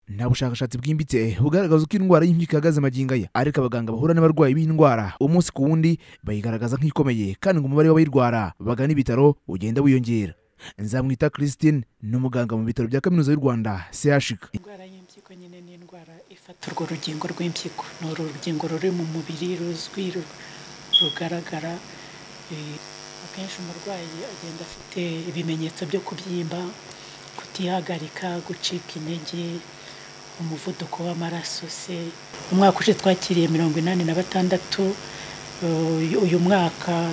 nta bushakashatsi bwimbitse bugaragaza uko indwara y'impyiko ihagaze magingo aya ariko abaganga bahura n'abarwayi b'indwara umunsi ku wundi bayigaragaza nk'ikomeye kandi ngo umubare w'abayirwara bagana ibitaro ugenda wiyongera nzamwita christine ni umuganga mu bitaro bya kaminuza y'u rwanda chik indwara y'impyiko nyine ni indwara ifata urwo rugingo rw'impyiko ni uru rugingo ruri mu mubiri ruzwi ru- rugaragara eh, akenshi umurwayi agenda afite ibimenyetso byo kubyimba kutihagarika gucika intege umuvuduko w'amaraso se umwaka ushize twakiriye mirongo inani na batandatu eh, uyu mwaka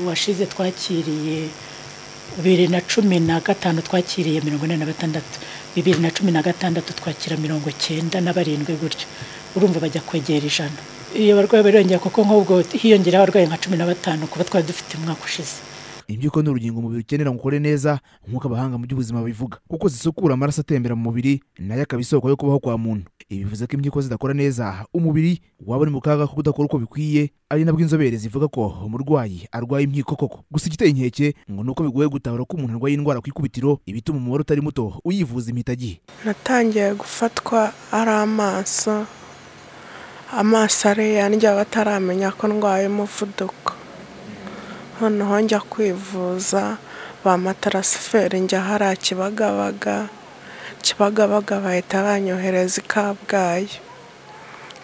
washize twakiriye bibiri na cumi na gatanu twakiriye mirongo inani na batandatu bibiri na cumi na gatandatu twakira mirongo cyenda na barindwi gutyo urumva bajya kwegera ijana iyo abarwayi bariyongera kuko nk'ubwo hiyongeraho abarwayi nka cumi na batanu kuba twari dufite umwaka ushize imbyuko ni urugingo umubiri ukenera ngo ukore neza nk'uko abahanga mu by'ubuzima bivuga kuko zisukura amaraso atembera mu mubiri nayo akaba isoko yo kubaho kwa muntu ibi bivuze ko imbyiko zidakora neza umubiri waba uri mu kaga ko kudakora uko bikwiye ari nabwo inzobere zivuga ko umurwayi arwaye imyiko koko gusa igiteye inkeke ngo ni uko bigoye gutahura ko umuntu arwaye indwara ku ikubitiro ibituma umubare utari muto uyivuza impitagihe natangiye gufatwa ari amaso amaso ariya ndya bataramenya ko ndwaye umuvuduko noneho njya kwivuza ba matarasiferi njya hariya kibagabaga kibagabaga bahita banyohereza i kabgayi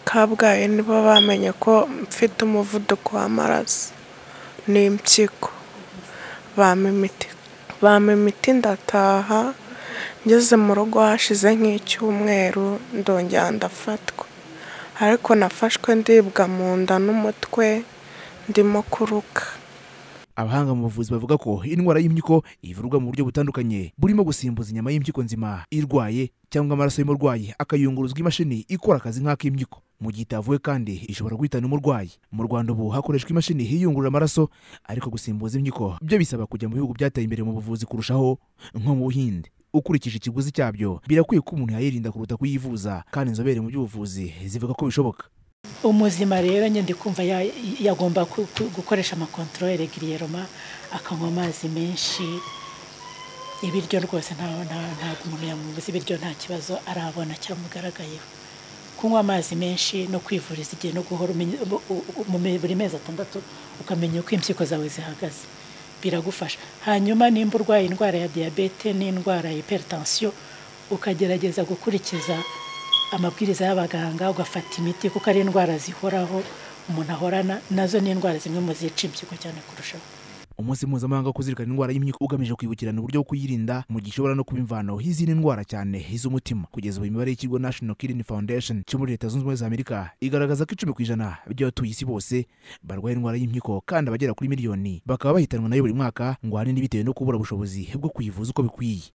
kabgayi nibo bamenye ko mfite umuvuduko w'amaraso n'impyiko bampa imiti bampa imiti ndataha ngeze mu rugo hashize nk'icyumweru ndongera ndafatwa ariko nafashwe ndibwa mu nda n'umutwe ndimo kuruka abahanga mu buvuzi bavuga ko indwara y'imyiko ivurwa mu buryo butandukanye burimo gusimbuza inyama y'impyiko nzima irwaye cyangwa amaraso y'umurwayi akayunguruzwa imashini ikora akazi nk'ak'imyiko mu gihe itavuwe kandi ishobora guhitana umurwayi mu rwanda ubu hakoreshwa imashini iyungurura amaraso ariko gusimbuza imyiko byo bisaba kujya mu bihugu byateye imbere mu buvuzi kurushaho nko mu buhinde ukurikije ikiguzi cyabyo birakwiye ko umuntu yayirinda kuruta kuyivuza kandi inzobere mu by'ubuvuzi zivuga ko bishoboka umuzima rero nyine kumva ya- yagomba ku- ku- gukoresha amakontorore giriyeroma akanywa amazi menshi ibiryo rwose nta- nta- ntabwo umuntu yamubuza ibiryo nta kibazo arabona cyamugaragayeho kunywa amazi menshi no kwivuriza igihe no guhora umenya- u- u- mu me- buri mezi atandatu ukamenya uko impyiko zawe zihagaze biragufasha hanyuma nimba urwaye indwara ya diyabete n'indwara ya hiperitansiyo ukagerageza gukurikiza amabwiriza y'abaganga ugafata imiti kuko ari indwara zihoraho umuntu ahorana nazo ni indwara zimwe mu zica impyiko cyane kurushaho umunsi mpuzamahanga wo kuzirikana indwara y'imyiko ugamije kwibukirana uburyo bwo kuyirinda mu gihe ishobora no kuba imvano y'izindi ndwara cyane iz'umutima kugeza ubu imibare y'ikigo national kidney foundation cyo muri leta zunze ubumwe za amerika igaragaza ko icumi ku ijana by'abatuye isi bose barwaye indwara y'imyiko kandi abagera kuri miliyoni bakaba bahitanwa nayo buri mwaka ngo ahanini bitewe no kubura ubushobozi bwo kuyivuza uko bikwiye